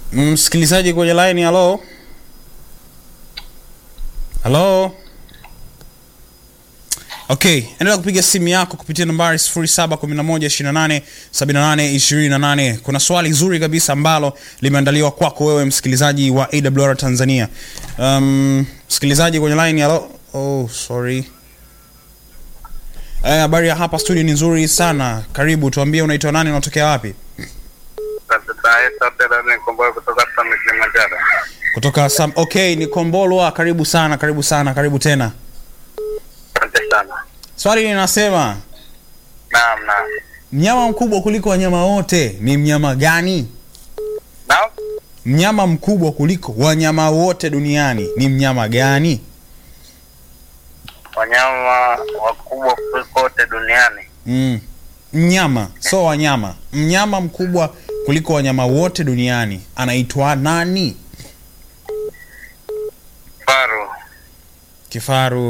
Msikilizaji kwenye line, halo halo. Okay, endelea kupiga simu yako kupitia nambari 0711287828. Kuna swali zuri kabisa ambalo limeandaliwa kwako wewe msikilizaji wa AWR Tanzania. Um, msikilizaji kwenye line, halo. Oh, sorry. Eh, habari ya hapa studio ni nzuri sana. Karibu, tuambie unaitwa nani, unatokea wapi? kutoka Summit Kilimanjaro. Kutoka Sam. Okay, ni Kombolwa. Karibu sana, karibu sana, karibu tena. Asante sana. Swali linasema Naam, naam. mnyama mkubwa kuliko wanyama wote ni mnyama gani? Naam? Mnyama mkubwa kuliko wanyama wote duniani ni mnyama gani? Wanyama wakubwa kuliko wote duniani. Mm. Mnyama, so wanyama. Mnyama mkubwa kuliko wanyama wote duniani anaitwa nani? Faru. Kifaru.